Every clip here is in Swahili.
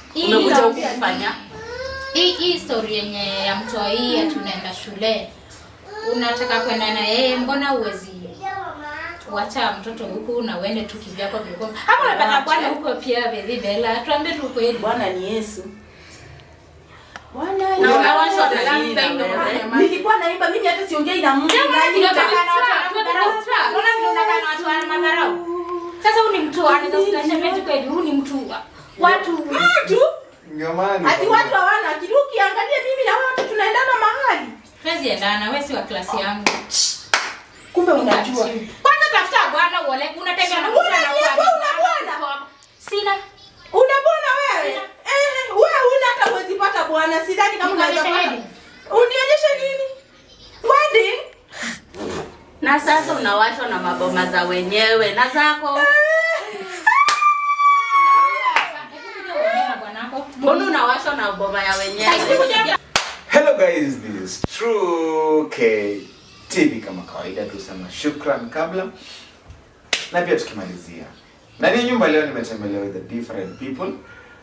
Hii umekuja huku inaongea kufanya hii hii story yenye ya mtoi ya tunaenda shule unataka kwenda na yeye mbona uwezi wacha mtoto huku na uende tu kivyako vyako ama unapata Wacha. bwana huko pia baby bella tuambie tu kweli bwana ni yesu Bwana na Yesu. unawashwa na Last nini time na ndo wewe? kufanya nilikuwa naimba mimi hata siongei na Mungu nani sasa huu ni mtu anaweza kusikia shemeji kweli huu ni mtu watu tu Ndio maana ati watu hawana akili ukiangalia mimi na wewe watu tunaendana mahali Huwezi endana wewe si wa klasi yangu kumbe unajua kwanza tafuta bwana uole unatembea na mtu Una anakuwa- Yesu, una bwana? sina una bwana wewe eh wewe una hata uwezi pata bwana sidhani kama unaweza Unionyeshe pata wedding. unionyeshe nini wedding na sasa unawashwa na maboma za wenyewe na zako mbona unawashwa na boma ya wenyewe Hello guys, this is True K TV kama kawaida tusema shukran kabla na pia tukimalizia. Ndani ya nyumba leo nimetembelewa with the different people.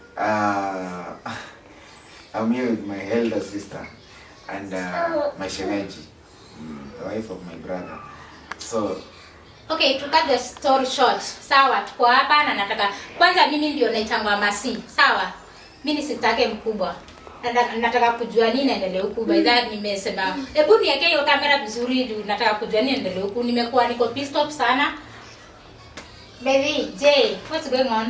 Uh, I'm here with my elder sister and uh, my shemeji, mm, the wife of my brother. So okay to cut the story short sawa tuko hapa na nataka kwanza mimi ndio naitangwa masi sawa mimi sitake mkubwa Nata- nataka kujua nini naendelea huku by that nimesema hebu niweke hiyo kamera vizuri juu nataka kujua nini naendelea huku nimekuwa niko pissed off sana baby j what's going on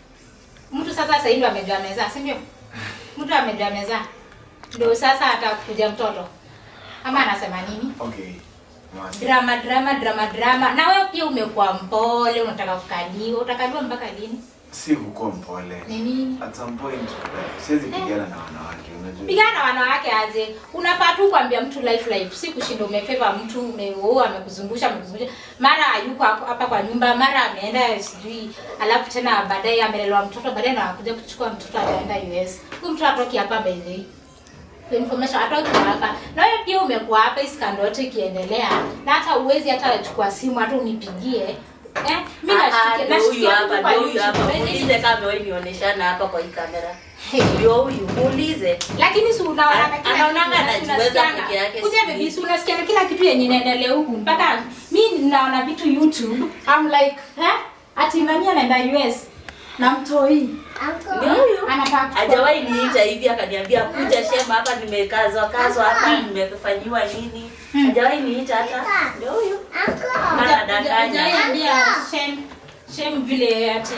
mtu sasa sasa hivi amejua meza si ndio mtu amejua meza ndio sasa atakuja mtoto ama anasema nini okay. Mwasi. drama drama drama drama na wewe pia umekuwa mpole unataka kukaliwa utakaliwa mpaka lini Si kukuwa mpole. ni nini At some point siwezi pigana na wanawake, unajua. pigana na wanawake aje unafaa tu kuambia mtu life life si kushinda umefeva mtu umeoa amekuzungusha amekuzungusha mara hayuko hapo- hapa kwa nyumba mara ameenda sijui alafu tena baadaye amelelewa mtoto baadaye na akuja kuchukua mtoto ataenda us huyu mtoto atoki hapa by the way For information atoki hapa na wewe pia umekuwa hapa hii skando yote ikiendelea na hata uwezi hata chukua simu hata unipigie eh mimi Ah, ah, nashtukia ndio huyu nashtukia hapa tu kwa ndio huyu hapa YouTube. muulize kama wewe nionyeshana hapa kwa hii kamera Hey. ndio huyu muulize lakini si unaona Ana- kila anaonanga kitu, anajiweza unasikianga. peke yake, Kuja si baby, hivi. si unasikianga kila kitu yenye inaendelea huku mpaka mi naona vitu youtube I'm like eh ati nani anaenda US na mtoi ndio huyu anataka kuchukua- hajawahi niita hivi akaniambia kuja shema hapa nimekazwa kazwa hapa nimefanyiwa nini hajawahi niita hata ndio huyu Haja- anadanganya hajawaambia shem shem vile ati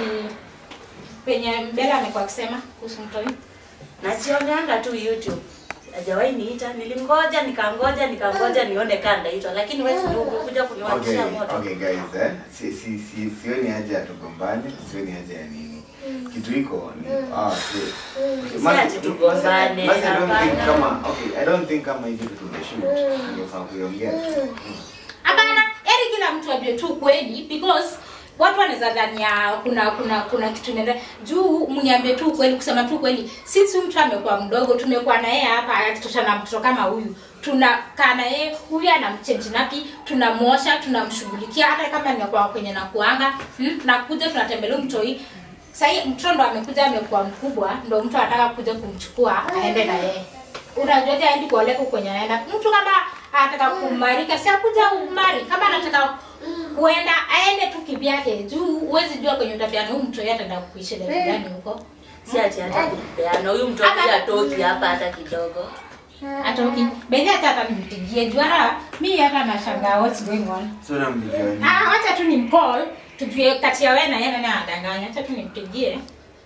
penye mbele amekuwa akisema kuhusu mtoi nasionanga tu youtube hajawahi niita nilingoja nikangoja nikangoja nione kaa ndaitwa lakini wewe ndio umekuja Okay, kuniwakisha moto okay guys, eh? Si, si, si, sioni haja ya tugombane, sioni haja ya nini. Kitu iko ni ah, si. Okay, Si Masi- ati tugombane, Masi, I don't think hapana. kama okay, I don't think kama hivi kitu tumeshoot. Ningefaa kuiongea tu. hapana eri kila mtu ajue tu kweli because watu wanaweza dhania kuna kuna kuna kitu inaenda juu mniambie tu kweli kusema tu kweli sisi mtu amekuwa mdogo tumekuwa na yeye hapa akitosha na mtoto kama huyu tunakaa na yeye huyu anamchenji napi tunamwosha tunamshughulikia hata kama nimekuwa kwenye nakuanga hmm? nakuja tunatembelea huyu mtoi sahii mtoto ndo amekuja amekuwa mkubwa ndo mtu anataka kuja kumchukua aende na yeye unajuaje aendi kuoleka kwenye anaenda mtu kama anataka kumarika si akuja umari kama anataka kuenda aende tu kivyake juu huwezi jua kwenye utapiana huyu mtu yeye ataenda kuishi level gani huko si ati hata kupeana huyu mtoto Hata- atoki hapa hata kidogo hata uki bedhi hata hata nimpigie juu hata mi hata nashangaa what's going on So nampigia nini? ah wacha tu nimcall tujue kati ya wewe na yeye nani anadanganya acha tu nimpigie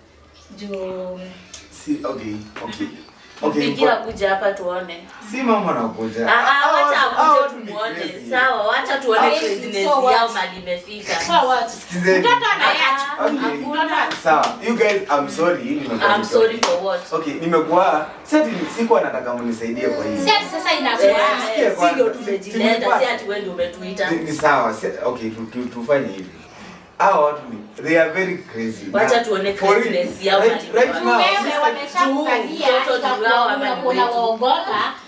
juu Si okay, okay. Okay. pigia kwa- kuja hapa tuone Si mama anakuja. Ah, ah, wacha Hao- hao akuje tu ni tumuone crazy. sawa wacha tuone Crazy, craziness so what? yao mali imefika so what Sikizeni. mtoto anayeacha Ah, Okay. hakuna Sawa, you guys, I'm sorry. nimekuwa I'm sorry for what Okay, nimekuwa sasa sikuwa nataka mnisaidie kwa hii. si ati sasa Eh, inakuwa eh, si ndio kwanza. tumejileta Tumepata. si ati wewe ndio umetuita Ni- ni sawa si, okay tu, tu, tufanye hivi hawa watu ni they are very crazy Wacha Na- tuone for real, craziness yao right, mali right kwa- now, wewe sister, wameshakukalia mtoto ikakuwa tulao ama ni unakuwa wetu? unawaogopa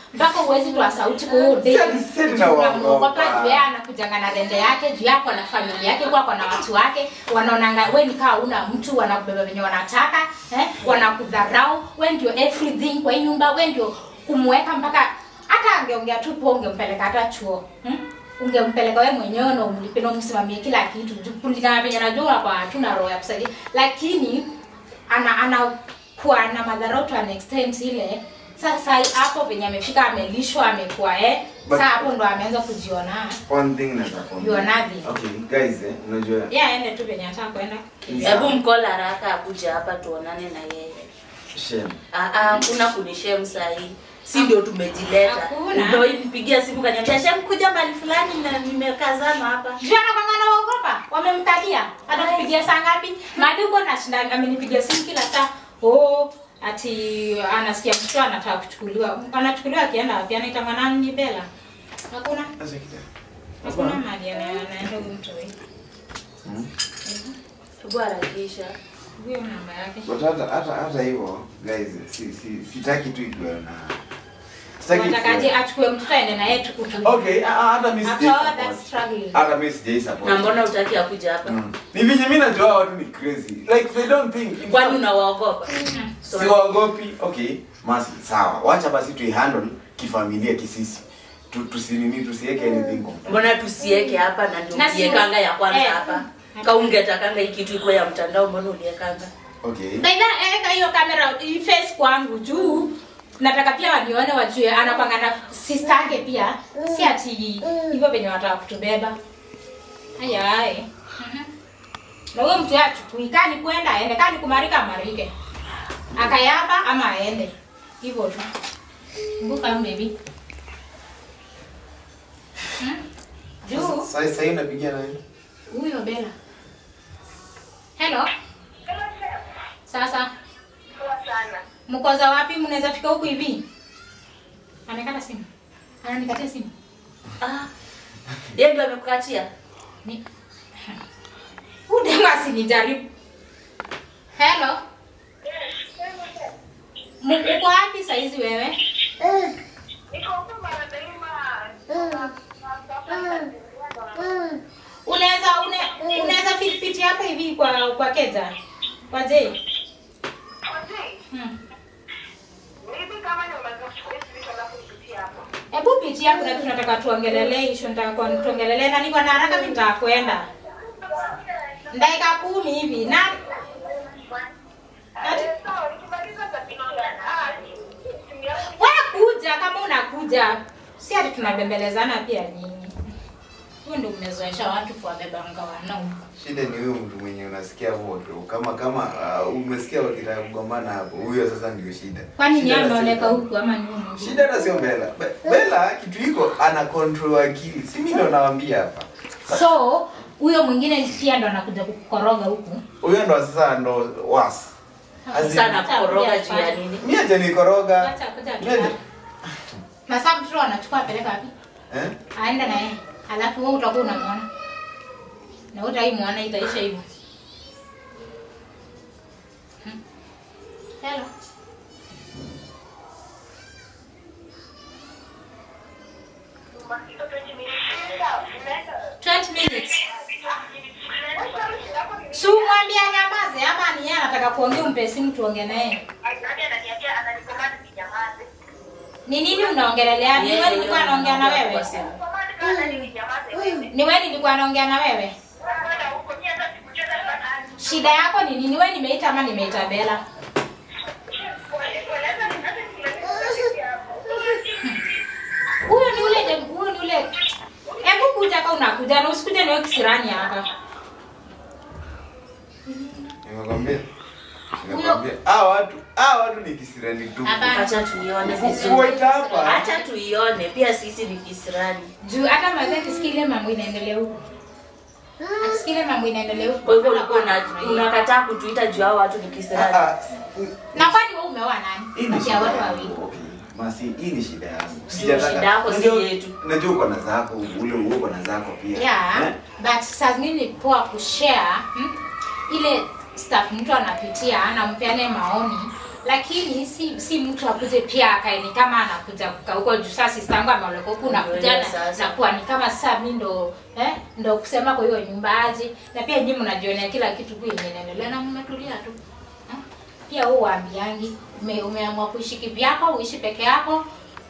mpaka uwezi toa sauti kwa hiyo day. Sasa- sasa tunawaogopa. Unamuogopa juu yeye anakujanga na rende yake juu yako na familia yake kwa na watu wake wanaonanga we ni kaa una mtu wanakubeba venye wanataka eh? wanakudharau we ndio everything kwa hii nyumba we ndio kumweka mpaka hata angeongea tu po ungempeleka hata chuo hmm? ungempeleka we mwenyewe na umlipe na umsimamie kila kitu juu kulingana venye najua kwa hatuna roho ya kusaidia lakini ana anakuwa na madharau to an extent ile sasa hapo venye amefika amelishwa amekuwa eh But- sasa hapo ndo ameanza kujiona one thing nataka kuambia. You are nothing. okay guys eh, unajua yeye aende tu venye ataka kwenda hebu mkola haraka akuja hapa tuonane na yeye shame Ah, ah, hakuna kunishem sahii si ndio tumejileta Hakuna. ndio nipigia simu kaniambia shem kuja mbali fulani na nimekazana hapa juu anakwanga na waogopa wamemkalia atakupigia saa ngapi madugo nashinda amenipigia simu kila saa oh ati anasikia mtu anataka kuchukuliwa anachukuliwa akienda wapi anaitanga nani ni bela hakuna Acha kidogo. hakuna mali ana- anaenda huyu mtu huyu. Hmm? hebu harakisha huyo namba yake But hata hata hata hivyo guys si si sitaki tu ikiwa na sitaki watakaje ikuwe- achukue mtoto aende na yeye tukutu okay ah, ah, hata mimi after sijai all that support. struggling hata mimi sijai support na mbona utaki akuja hapa Mm. ni venye mimi najua watu ni crazy like they don't think kwani unawaogopa si waogopi okay masi sawa wacha basi tuihandle kifamilia kisisi tu, tusinini tusiweke anything kwa mtandao. mbona tusieke hapa na ndio Na si- uliekanga ya kwanza eh. hapa kaungetakanga hii kitu iko ya mtandao mbona uliekanga okay Baidha eka hiyo kamera face kwangu juu nataka pia wanione wajue anapanga na sister yake pia si ati hivyo venye wataka kutubeba ayai na huyo mtu achukui kani kwenda aende kani kumarika amarike akayapa ama aende hivyo tu mbuka baby hmm? juu sasa sasa hii unapigia nani huyo bela hello sasa mkoza wapi mnaweza fika huku hivi amekata simu ananikatia simu ah yeye ndio amekukatia Ni- udema asinijaribu hello M- uko wapi saizi wewe unaweza une- unaweza piti hapa hivi kwa kwa keza kwa je hmm. hebu piti yako na tunataka tuongelelee isho nataka kwa- tuongelelee na niko na haraka mimi nitakwenda dakika kumi hivi na wewe kuja kama unakuja si ati tunabembelezana pia nyinyi huyo ndio umezoesha watu kuwabebanga wanaume shida ni huyo mtu mwenye unasikia moto kama kama uh, umesikia wakitaka kugombana hapo huyo sasa ndio shida kwani ni Shida hata ameoneka sio- huku ama ni huyu mwingine? shida hata sio bela Be- bela kitu iko ana control akili si mimi ndo nawaambia hapa so huyo mwingine pia ndo anakuja kukoroga huku huyo ndo sasa ndo was As in- sana kukoroga juu ya nini mimi aje nikoroga Acha kuja tu Mimi aje- hapa. na sasa mtoto anachukua apeleka wapi eh aenda na yeye alafu wewe utakuwa unamwona na utaimwona itaisha hivyo Hmm. hello 20 minutes si umwambia nyamaze ama ni yeye anataka kuongea umpe simu tuongee naye ni nini unaongelelea ni wewe nilikuwa naongea na wewe ni wewe nilikuwa naongea na wewe shida yako ni nini wewe nimeita ama nimeita bela huyo ni ule dem- huyo ni ule hebu kuja ka unakuja na usikuje niwe kisirani hapa nimekwambia nimekwambia ah watu ah watu ni kisirani tu Hapana. acha tuione Kuwaita vizuri hapa acha tuione pia sisi ni kisirani juu hata mazi akisikia ile mambo inaendelea huku akisikia ile mambo inaendelea huku kwa hivyo ulikuwa una- anafurahia. unakataa kutuita juu hao watu ni Ah, kisirani ah, na kwani wewe umeoa hii nani ni kati ya shida watu yangu. wawili Okay. Masi, hii ni shida yangu. shida yako si Najua- yetu. Najua uko na zako, ule uko na zako pia. yeah Eh? but saa zingine ni poa kushare hmm? ile stuff mtu anapitia na mpeane maoni lakini si si mtu akuje pia akae ni kama anakuja kukaa huko juu sasa sister yangu ameoleka huku nakuja na, Sasa. na kuwa ni kama sasa mi ndo eh, ndo kusema kwa hiyo nyumba aje na pia nyinyi mnajionea kila kitu ku yenye inaendelea na mmetulia tu eh? pia huu waambiangi ume, umeamua kuishi kivyako uishi peke yako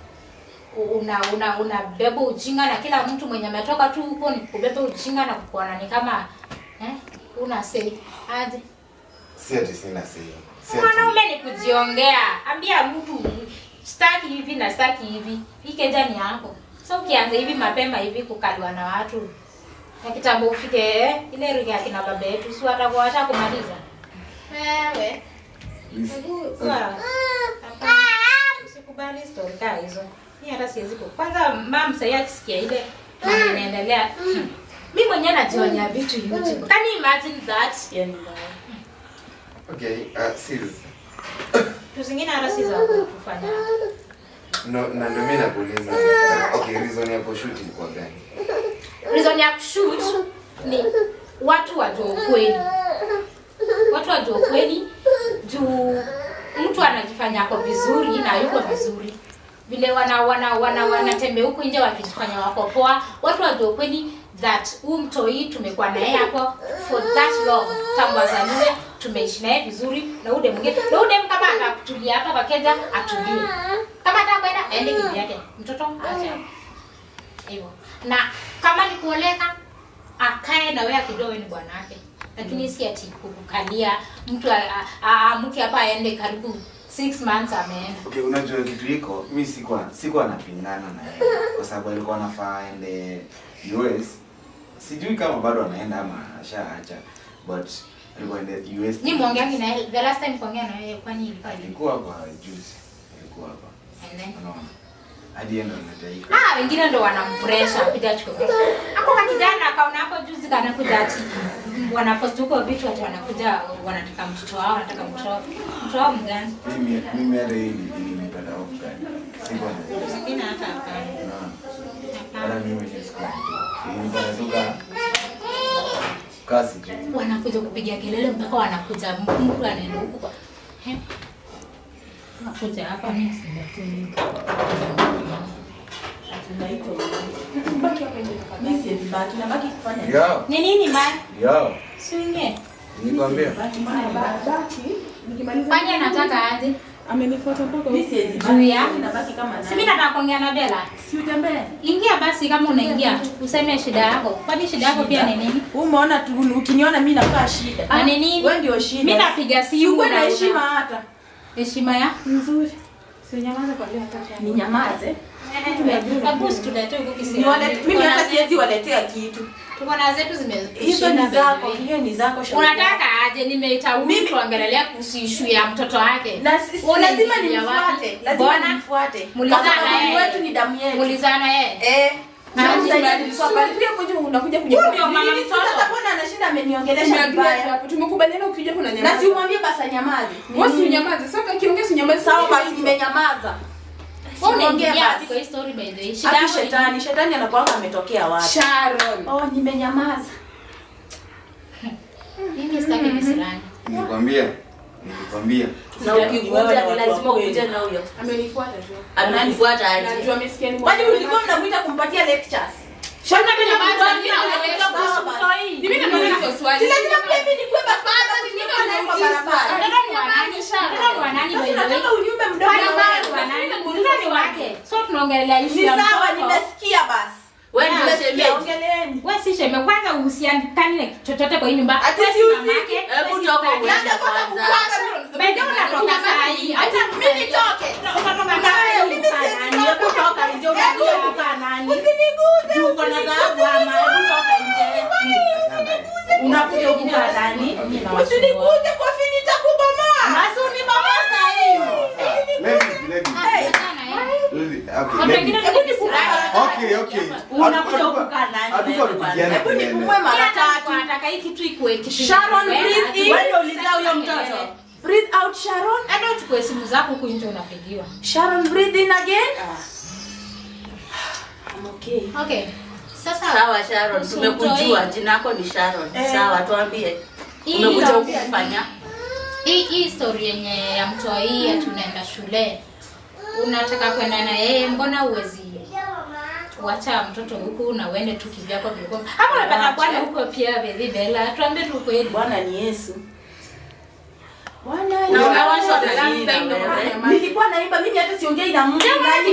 una una unabeba ujinga na kila mtu mwenye ametoka tu huko ni kubeba ujinga na kukuona ni kama eh, una say aje si ati sina sei si ati mwanaume ni kujiongea ambia mtu staki hivi na staki hivi hii keja ni yako so ukianza hivi mapema hivi kukaliwa na watu na kitambo ufike eh, ile rika ya kina baba yetu si watakuwa washa kumaliza wewe hebu sawa. Hapana. usikubali story kaa hizo mi hata siwezi ku kwanza mam sahii akisikia ile mambo inaendelea mi mwenyewe najionea vitu youtube can you imagine that Hiyo ni mbaya. okay uh, sis vitu zingine hata si za kufanya no na ndio mimi nakuuliza uh, okay reason ya kushoot ilikuwa gani reason ya kushoot ni watu wajua ukweli watu wajua ukweli juu mtu anajifanya ako vizuri na yuko vizuri vile wana wana wana wanatembea huku nje wakijifanya wako poa watu wajua ukweli that huu mtoi tumekuwa naye hapo for that long tangu azaliwe tumeishi naye vizuri na ude mwingine na ude kama atakutulia hapa kwa keja atulie kama atakwenda aende kivyake mtoto acha hivyo na kama ni kuoleka akae na wewe akijua wewe ni bwanake lakini si ati kukukalia mtu a- a- aamke hapa aende karibu six months ameenda okay unajua kitu iko mi sikuwa sikuwa napingana na yeye kwa sababu alikuwa anafaa aende US sijui kama bado anaenda ama ashaacha but alikuwa aende US ni mwongeangi na yeye the last time kuongea na wewe kwani ilikuwa lini? alikuwa hapa juzi alikuwa hapa And then unaona hadi yeye ndo anataika ah wengine ndo wanampresha piga chukua hapo kwa kijana akaona hapo juzi kanakuja ati wanapost huko vitu ati wanakuja wanataka mtoto wao wanataka mtoto wao mtoto wao mgani mimi mimi hata hii ilinipata off guard sikuwa na zingine hata hapana unaona hata mimi mwenyewe sikuwa najua ilinipata tu ka kasi tu wanakuja kupiga kelele mpaka wanakuja mtu anaenda huku kwa He? wanakuja hapa mimi sibatini Tunaitwa mimi siwezi baki nabaki kufanya nini? yo ni nini ma yo swinge nikwambia Baki mbaya baki. Baki, nikimaliza kwani anataka aje amenifuata mpaka Mimi huko. siwezi Juu ya? baki. Nabaki kama si mimi nani? nataka kuongea na Bella Si utembee. ingia basi kama unaingia useme shida yako kwani shida yako pia ni nini Umeona tu ukiniona mimi nakaa shida. Na ni nini? Wewe ndio shida. mimi napiga simu Uwe na na heshima una- hata. heshima ya Nzuri. Sinyamaza kwa leo hata. Ni nyamaze. Hebu situletee huku kisiri. Niwale Tuko mimi na hata zetu- siwezi waletea kitu. tuko na zetu zime Hizo ni zako, hiyo ni zako shauri yako. unataka aje nimeita huyu Mimi- tuongelelea kuhusu ishu ya mtoto wake na si- si- Una lazima ingilia wapi? nimfuate, lazima Mbona? nimfuate. Mulizana Kwa sababu yeye. wetu ni damu yetu. mulizana yeye Eh. Na Na lazima msaidia Tulikuwa nilikuwa pale pia kuja unakuja kuja. Huyu ndio mama Nini mtoto. sasa mbona anashinda ameniongelesha Tumeagria vibaya? hapo. Tumekubaliana ukija kuna Na nyamaza. si umwambie basi anyamaze. Wewe si unyamaze. Sasa akiongea si unyamaze. Sawa basi nimenyamaza. Wewe Siongee unaingia wapi basi. kwa hii story by the way shida Hadi yako ni- shetani, shetani anakuanga ametokea wapi? Sharon. Oh, nimenyamaza. mimi sitaki visirani nilikwambia nilikwambia Na ukikuja ni lazima ukuje na huyo. Amenifuata tu. Ananifuata aje? Najua amesikia ni Kwani ulikuwa mnamuita kumpatia lectures? Shona kwenye Kwanza basi mimi naongelea kuhusu mtoi. Mimi namuuliza hiyo swali. Si lazima pia mimi nikuwe baba, nikuwe naye kwa barabara. Mtoto ni wa nani? Mtoto ni wa nani by Sasa the way? nataka unyumbe mdogo Barabara ni wa wewe. nani? Mtoto ni wake. So tunaongelea issue Ni ya sawa, mtoto. nimesikia basi. Wewe Wewe ndio nimesikia, shemeji. ongeleni. Wewe si sheme kwanza uhusiani na chochote kwa hii nyumba. Ati Wewe si si usiki. mamake, Hebu wewe si toka dadake. uende Labda kwanza kwanza. kukuaga. By the way, unatoka saa hii. Hata Mimi nitoke. Unatoka Na wewe, saa hii. mimi siwezi toka. Hebu toka nje, unakuja hapa nani? Usiniguze, Juu uko na dhahabu ama, hebu toka nje. Unakuja huku kwa nani? Mimi nawasumbua. Usiniguze kwa fini nitakubomoa. Basi unibomoa saa hii. Watu wengine ni visirani. Unakuja huku kaa nani wewe bwana? Hebu nipumue mara tatu. Nataka hii kitu ikuwe kitu. Sharon, Wewe, breathe in. wewe Wewe ulizaa huyo mtoto. Breathe out Sharon. Enda uchukue simu zako huku nje unapigiwa. Sharon, breathe in again. I'm okay. Okay. Sasa Sawa Sharon, kuhusu tumekujua mtoi. jina lako ni Sharon. Eh. Sawa, tuambie. Hii Umekuja ndio- huku kufanya? hii hii story yenye ya mtoi ati unaenda shule unataka kwenda na yeye mbona uwezi wacha mtoto huku na uende tu kivyako vilikuwa hapo unapata bwana huko pia bebi bela tuambie tu kweli bwana ni yesu Bwana Na Yesu. unawashwa Nilikuwa the last time naimba, na wewe. mama. nilikuwa naimba mimi hata siongei na mtu nani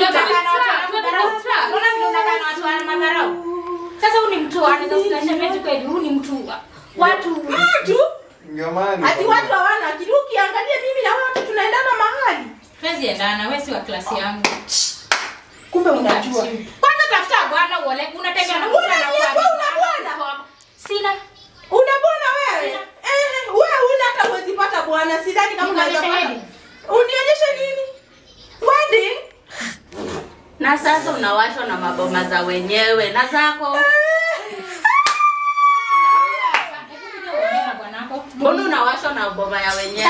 sasa huu ni mtu anaweza kutasha meji kweli huu ni mtu wa- watu mtu Ndio maana ati watu hawana akili ukiangalia mimi na wewe watu tunaendana mahali tuwezi endana wewe si wa klasi yangu kumbe unajua kwanza tafuta bwana uole unatembea na mtu Una anakuwa- Yesu, una bwana? sina una bwana wewe eh wewe una hata huwezi pata bwana sidhani kama unaweza Nionyeshe pata wedding. unionyeshe nini wedding na sasa unawashwa na maboma za wenyewe na zako mbona unawashwa na boma ya wenyewe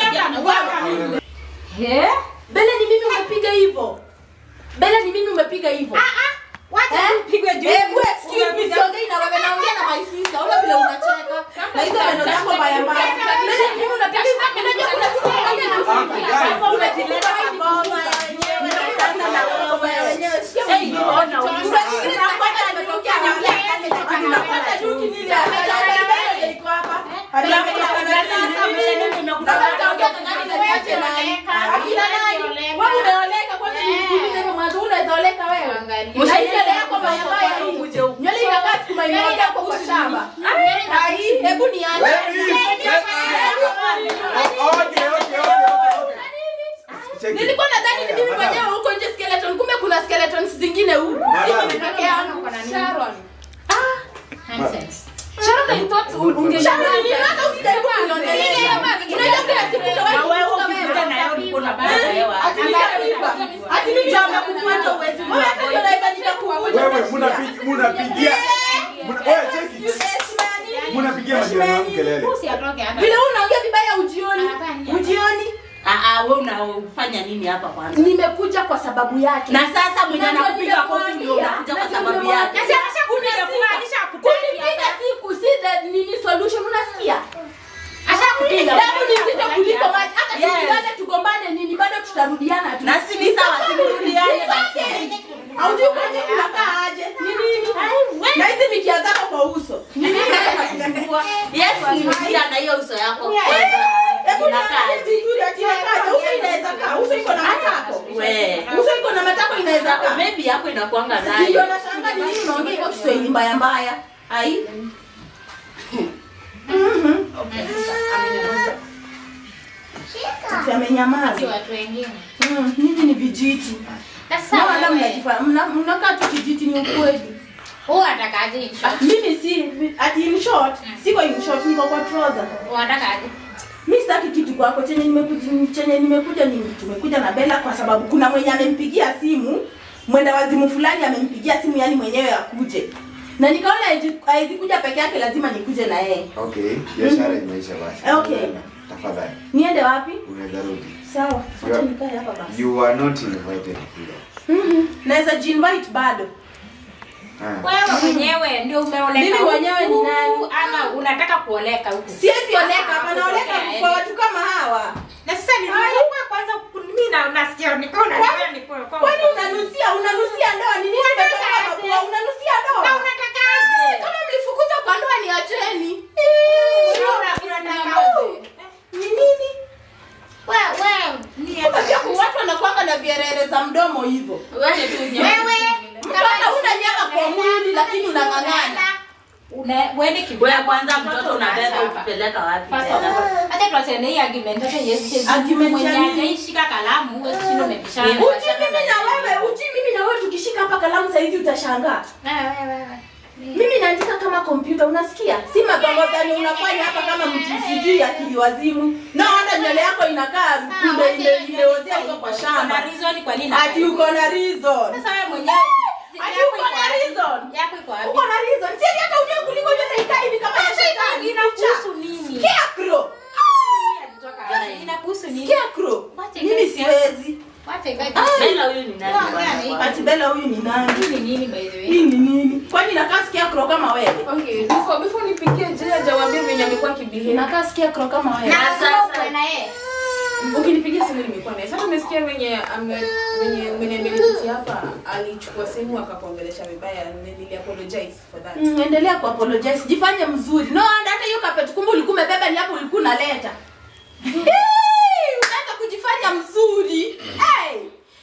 Eh? Bele ni mimi umepiga hivyo. Bele ni mimi umepiga hivyo. Eh? Hebu excuse me, siongei na wewe naongea na my sister. Ona vile unacheka. Na hizo maneno zako mbaya mbaya. Bele ni mimi unapiga hivyo. Unajua kuna kitu kingine na usiku. Umetileta maboma ya wenyewe. Sasa na maboma ya wenyewe. Sikia mimi. Unafikiri napata nimetokea na mimi akane jamani napata chuki nini? Hata Bele iko hapa. Hata Bele Unataka na nani na niache nani? Akina nani? Wewe umeoleka kwanza nikuulize wewe mwanzo unawezaoleka wewe? Na hii nywele yako mbaya mbaya hii. Nywele inakaa sukuma imeoja hapo kwa shamba. Ai, hebu niache. Ladies, ladies. Oh, okay, okay, okay, okay. Check it. Nilikuwa nadhani ni mimi mwenyewe huko nje skeleton, kumbe kuna skeletons zingine huku. Si mimi peke yangu. Sharon. Nonsense. Sharon, I thought unge Sharon, ni hata usijaribu kuniongelea. Unajua kila siku utawahi kukuta wewe. Ati nitaiba. Ati mimi ndio nakufuata uwezi. Wewe hata ndio naiba nitakufuata. Wewe munapi- munapigia muna- wewe check it. munapigia majirani wangu kelele. Usiatoke hapa. Vile wewe unaongea vibaya ujioni. Hapana. Ujioni. we unafanya nini hapa kwanza Nimekuja kwa sababu yake. na sasa mwenye Na ndio anakupiga kofi nimekuambia. ndio unakuja kwa Na ndio sababu nimekuambia. yake Na sasa Kunipiga siku si the nini solution unasikia? Ashakupiga. Damu ni nzito kuliko maji. Hata Yes. tukipigana tugombane nini bado tutarudiana tu. na si ni sawa simurudiane basi Haujui kwaje kunakaa aje? Ni nini? Na hizi mikia zako kwa uso. Ni nini inakusumbua? yes nirudia na hiyo uso yako kwanza Hebu inakaa niangalie vizuri ati inakaaje? Uso inaweza kaa. Uso iko na matako. we Uso iko na matako inaweza kaa. maybe yako inakuanga Ndio nayo nashangaa ni nini unaongea hivyo Kiswahili mbaya mbaya. Ai. Mhm. Ati amenyamaza. Si watu wengine. Mm, Nyinyi ni vijiti. Sasa Naona wewe, mnajifa- mna- mnakaa tu kijiti ni ukweli. wewe unatakaje in Ah, short? Mimi si ati in short, siko in short niko kwa trouser. Unatakaje? Mimi sitaki kitu kwako chenye nimekuja chenye nimekuja ni tumekuja na Bella kwa sababu kuna mwenye amempigia simu mwenda wazimu fulani amempigia simu yani mwenyewe akuje. Na nikaona haiji- haizi kuja peke yake lazima nikuje na yeye. Okay, biashara imeisha basi. Okay. Tafadhali, Niende wapi? unaweza rudi. Sawa. Acha Yeah. nikae hapa basi. You are not invited here. Mhm. Naweza jinvite bado. Ah. Wewe mwenyewe ndio umeoleka. Mimi huku, mwenyewe ni nani? Ama unataka kuoleka huku? Siwezi oleka hapa Ah, naoleka kutokea, kwa yani. watu kama hawa. Na sasa ni kwa kwanza mimi na nasikia niko na Kwani- niko kwa. Kwani unanusia unanusia ndoa ni nini umetoka hapa kwa unanusia Na ndoa? unatakaje? Kama mlifukuza kwa ndoa ni acheni. Ni nini? Wewe wewe ni Kumbe pia kuna watu wanakuanga na vierere za mdomo hivyo. wewe tu wewe Mtu hata una nyama kwa mwili lakini unang'ang'ana. una wewe kibu. wewe kwanza mtoto unabeba ukipeleka wapi tena Hata tuachane hii argument hata Yesu Yesu. Argument ya mwenye nini? hajaishika kalamu wewe sio umebishana. Mimi- Uji mimi na wewe, uji mimi na wewe tukishika hapa kalamu saa hizi utashangaa. Wewe wewe. Mimi naandika kama kompyuta unasikia? Si magongodani unafanya hapa kama mtu sijui akili wazimu. Na hata nywele yako inakaa kunde ile imeozea huko kwa Kuna shamba. reason kwa nini? Ati uko na reason. Sasa wewe mwenyewe Ati uko na reason. Yako iko wapi? Uko na reason. Si ati hata ujue kuliko nywele ikaa hivi kama ya shetani. Inakuhusu nini? Scarecrow. Inakuhusu nini? Scarecrow. Wacha Mimi ikae siwezi. Wacha ikae. Bella huyu ni nani Wewe bwana gani? kwanza? Ati bela huyu ni nani Hii ni nini by the way? hii ni nini kwani nakaa sikia kro kama wewe Okay, before before nipigie je hajawaambia venye amekuwa kibihave. nakaa sikia kro kama wewe Na Na sasa sasa- uko na yeye. Ukinipigia simu nimekuwa naye. Sasa umesikia venye ame venye umeniambia kitu hapa alichukua simu akakuongelesha vibaya and then nili apologize for that. Mm, endelea ku apologize jifanye mzuri no and hata hiyo kapeti kumbe ulikuwa umebeba ni hapo ulikuwa unaleta Hey, unaanza kujifanya mzuri hey.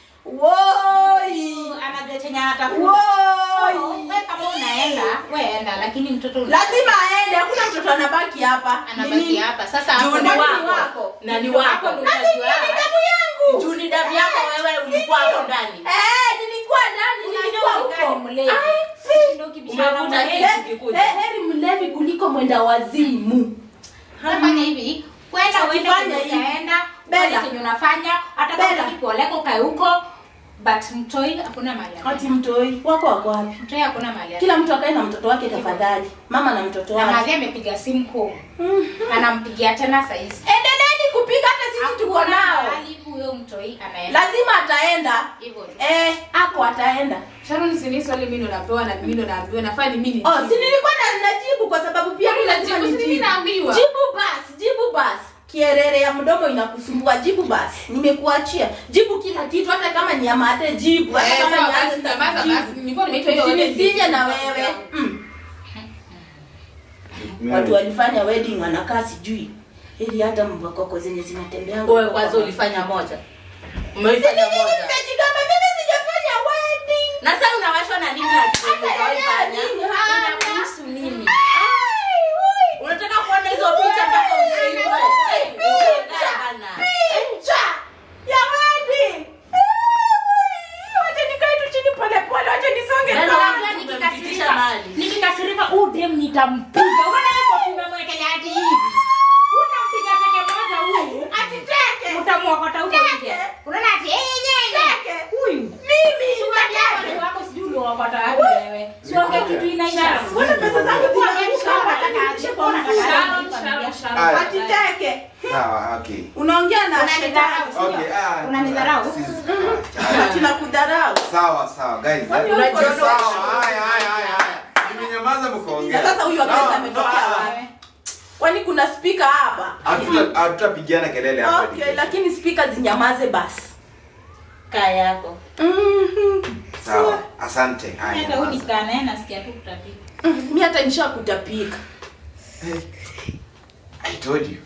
Woi. Anajua chenye anatafuta. Woi. Wewe kama unaenda, wewe enda lakini mtoto una- lazima aende hakuna mtoto anabaki hapa anabaki Nini? hapa. Sasa Juu hapo ni ndio wako. wako. Na ni Ndio wako. hapo ndio Na si utajua. ni damu yangu juu ni damu yako wewe ulikuwa hapo ndani Eh, nilikuwa ndani nilikuwa Unakaa ni huko mlevi. Ai, Ndio ukibishana Umevuta mlevi. hii. He- Ukikuja. he- heri mlevi kuliko mwenda wazimu Unafanya hivi, kwenda uende Ukifanya kwenye hivi. utaenda, Bella. ufanye chenye unafanya, hata kama Bella. unataka kuoleka ukae huko, but mtoi hakuna mahali. ati anaenda. mtoi wako wako wapi Mtoi hakuna mahali. anaenda. kila mtu akae na mtoto wake tafadhali mama na mtoto Na wake madhi amepiga simu home. Anampigia tena saa hizi. endeleeni kupiga hata sisi tuko Hakuna nao mahali huyo mtoi anaenda. lazima ataenda Hivyo tu. eh ako ataenda Sharon si ni swali mimi ndo napewa na mimi ndo naambiwa nafaa ni mimi. oh si nilikuwa na najibu kwa sababu pia Kwani mimi lazima unajibu? Si mimi nijibu. naambiwa. jibu basi jibu basi kierere ya mdomo inakusumbua jibu basi nimekuachia jibu kila kitu hata kama ni ya mate jibu hata Eh, kama sawa ni basi, answer, nyamaza jibu. basi. Nilikuwa nimeitwa hiyo wedding. Usinisije na wewe mm. watu walifanya wedding wanakaa sijui ili hata mbakoko zenye zinatembea wewe kwanza ulifanya moja umeifanya moja nimejigamba mimi sijafanya wedding na sasa unawashwa na nini na kitu Hata hujawaifanya? yeye nini, hana. Inakuhusu nini Ai, ui. unataka kuona hizo picha mpaka ushindwe Picha. Bana. picha ya wedding Eh, wacha nikae tu chini pole pole wacha nisonge Na kwanza. ndio nimempitisha mahali. nikikasirika huu dem nitampiga unaona hapo umemwekelea hati hivi unampiga teke moja huyu ati teke utamwokota huko Teke. nje unaona ati eh nyenye teke huyu mimi Watu wako sijui uliokota wapi wewe siongee kitu inaisha Mbona pesa zangu zinaisha? Sharon, Sharon, Sharon. Aya. ati teke Sawa, okay. unaongea na Unanidharau, shetani sio? Okay, ah, Unanidharau? sisi- ati nakudharau Sawa, sawa, guys. Kwani eh, uko sawa, sawa? haya, haya, haya, haya. Nimenyamaza mkaongea. Na sasa huyu wa pesa No, ametokea no, ah, wapi? kwani kuna spika hapa hatuta- Hatutapigiana kelele hapa. okay lakini spika zinyamaze basi kaa yako Sawa, asante. Haya, hata huyu nyamaza. nikaa naye nasikia tu kutapika mi hata nisha kutapika I told you.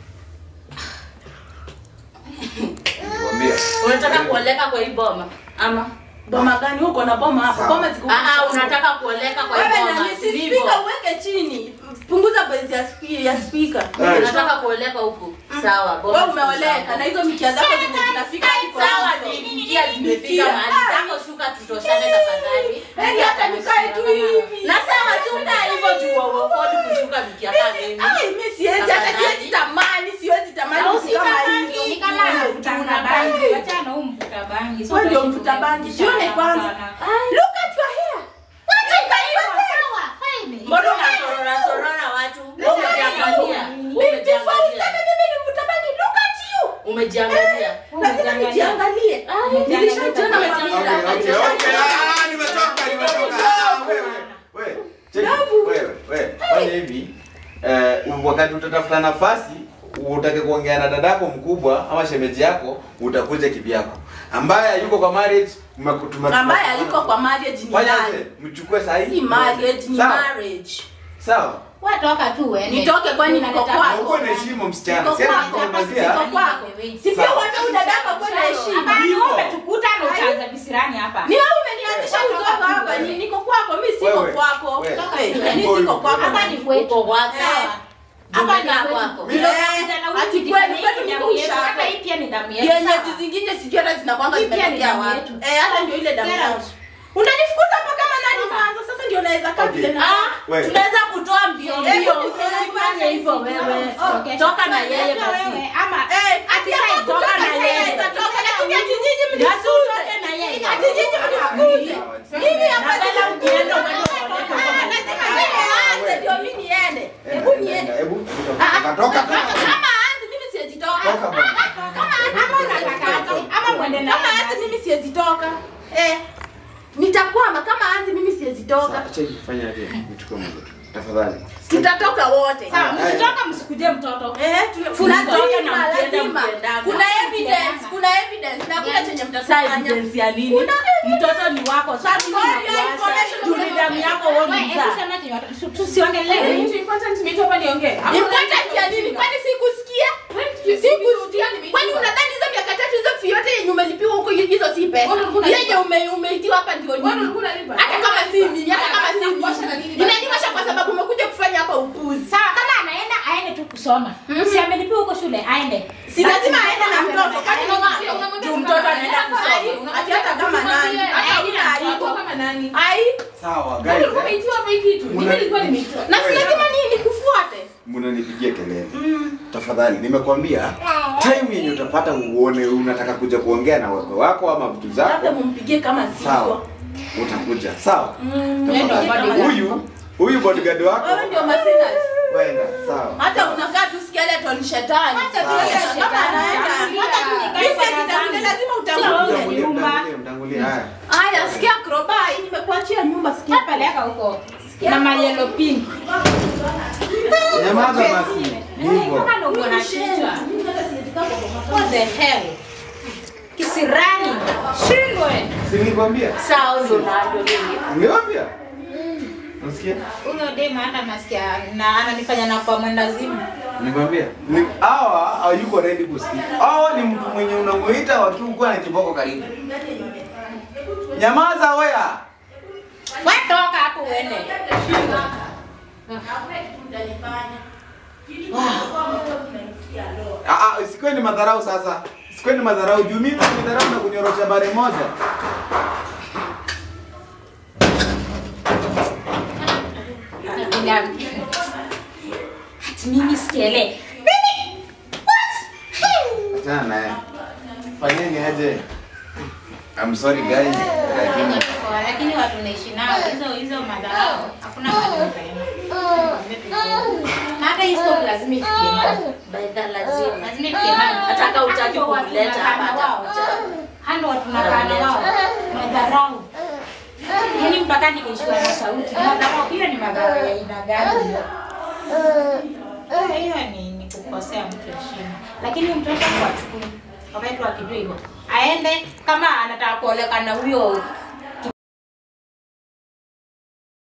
Nilikwambia. unataka kuoleka kwa hii boma ama boma gani huko na boma hapo Sawa. boma ziko Ah, ah, unataka kuoleka kwa hii wewe boma nani si sivyo spika uweke chini punguza base ya spi- ya spika Right. unataka kuoleka huku sawa boma wewe ziko umeoleka sawa. na hizo mikia zako zenye zinafika hadi kwa sawa hizo. niingia zimefika Mikia. mahali zako shuka tutoshane tafadhali Yaani hata nikae tu hivi na sawa shuka hivyo juu afford kushuka mikia kama mimi Ai, mi siwezi hata Tafadhali. siwezi tamani siwezi tamani Na vitu kama usitamani, hivi. ni kama mvuta bangi wachana huu mvuta bangi So Wewe ndio utashi mvuta bangi kubishana jione kwanza sana. look at your hair wacha ikaliwa Sawa, fine. mbona unasorora sorora watu umejiangalia beautiful umejiangalia sana mimi ni mvuta bangi look at you umejiangalia lazima nijiangalie nilishajiona kwa Okay, mira okay, okay. Ah, nimetoka, nimetoka. Ah, wewe, wewe. Cheki, Davu. wewe, wewe. Fanya hivi. Eh, wakati utatafuta nafasi utake kuongea na dadako mkubwa ama shemeji yako utakuja kivyako ambaye yuko kwa marriage mmekutuma ambaye aliko kwa marriage ni fanya nani aje mchukue sahihi si marriage ni sawa marriage sawa watoka tu uende. Nitoke kwani niko Unaleta kwako? uko na heshima msichana Niko si ati kwako, kukuongezea. niko kwako. Si pia Sawa. wewe unadaka kwa na heshima. Hapana, Hivyo. wewe umetukuta na utaanza bisirani hapa. Ni wewe umenianzisha Wewe. uzoga hapa, ni niko kwako, mimi siko Wewe. kwako. Wewe. Eh, Mimi siko kwako. Hapa ni kwetu. uko kwako Sawa. Hapa Hapa ni ni kwako. kwetu. Ndio kawaida na Ati huyu kweli, kijana, kwetu hii ni ni damu yetu. kusha. Hata hii pia ni damu yetu. Yenye sawa. zingine sijui hata zinakwanga Hii pia ni zimetokea damu wapi. yetu. Eh, hata ndio ile damu Get yangu. out. Unanifukuza hapa kama nani mwanzo? Sasa ndio naweza kaa Okay. vile na Ah, Wewe. tunaweza kutoa mbio Eh, mbio hebu usifanye hivyo wewe Okay. toka na yeye Unajua basi wewe, ama Eh, ati hata hai kutoka toka na sasa yeye. naweza toka, lakini ati nyinyi Basi mnisuze. utoke na yeye. Ati nyinyi mnifukuze. Mimi hapa Napenda sija- ukienda uende Ah, uoneke lazima yeye aanze ndio mimi niende. Hebu niende. Hebu Ah, toka toka toka. Kama aanze mimi siwezi toka. Toka bwana. ama unataka ama mwende na Kama yeye aanze basi. mimi siwezi toka. Eh. Nita nitakwama kama anzi mimi siwezi toka Acha ifanye aje. Nichukue mtoto. Tafadhali. tutatoka wote Sawa, Haya. mkitoka msikuje mtoto. Eh, tuna- Mtoke lazima, na mkienda lazima. mkiendana. kuna evidence kuna evidence na kuna chenye Sasa mtafanya evidence ya nini? Mtoto ni wako. Sasa mimi For your nakuacha. information, Juu ni damu yako wewe Wewe, hebu mzaa. sema ati watu- tu- tusiongelee. Kitu important nimeitwa hapa niongee. important ya nini kwani sikusikia sikusikia kwani unadhani hizo miaka tatu hizo fee yote yenye umelipiwa huko hizo si pesa Wewe ulikuwa yenye ume- umeitiwa hapa ndio Wewe nini ulikuwa unalipa? hata kama si mimi hata kama si Inakuosha na nini mimi basi? inaniwasha kwa sababu umekuja kufanya hapa upuzi Sawa, kama anaenda aende tu kusoma. Si amelipiwa huko shule, aende. si lazima aende na mtoto kwani mama Juu mtoto anaenda kusoma. ati hata kama nani hata una aibu kama nani? ai Sawa, Wewe guys. ulikuwa umeitiwa hapa hii kitu. Mimi Muna- nilikuwa nimeitiwa. na si lazima nini nikufuate Mnanipigia kelele. Tafadhali, nimekwambia time yenye utapata uone unataka kuja kuongea na wako wako ama vitu labda zako. mumpigie kama Sawa. siko Utakuja. Sawa. ndio Tafadhali. bodyguard. Huyu huyu bodyguard wako. wewe ndio masinas Wenda. Sawa. hata unakaa tu skeleton shetani Hata tu Kama shetani. anaenda Hata tu nikae Mimi kwa sitangulia, nadhani. lazima Sio utangulie wewe. Mtangulie, nyumba. mtangulie, mtangulie. Haya. haya sikia krobai nimekuachia nyumba sikia Peleka huko. Na ma yellow pink. Nyamaza basi. Hivyo. Kama ndo uko na kichwa. What the hell? Kisirani. Shindwe. Si nilikwambia? Sawa ndo na ndo nini? Nilikwambia? Unasikia? Huyo dema hata nasikia na ananifanya na kwa mwendazimu. Nikwambia. Ni hawa hayuko ready kusikia. Hawa ni mtu mwenye unamuita wakiwa na kiboko karibu. Nyamaza wewe. Wewe toka hapo uende. Ah ah, isikuwe ni madharau sasa. Isikuwe ni madharau juu mimi nimedharau na kunyorosha bare moja. Ati mimi sikiele. Achana naye. Fanyeni aje. I'm sorry guys, lakini Lakini watu naishi nao hizo hizo madharau. Hakuna mahali utaenda. Na hata hii stop lazima ifikie mahali. Baidha lazima. Lazima ifikie mahali. Hata kama hutaki Hata watu kumleta hapa, tunakaa na wao. atakuja. Hando watu tunakaa na wao. Madharau. Yaani mpaka nikaishiwa na sauti. Madharau hiyo ni madharau ya aina gani? hiyo ni, ni kukosea mtu heshima, lakini mtoto wachukui wakati wakijua hivyo, aende kama anataka kuoleka na huyo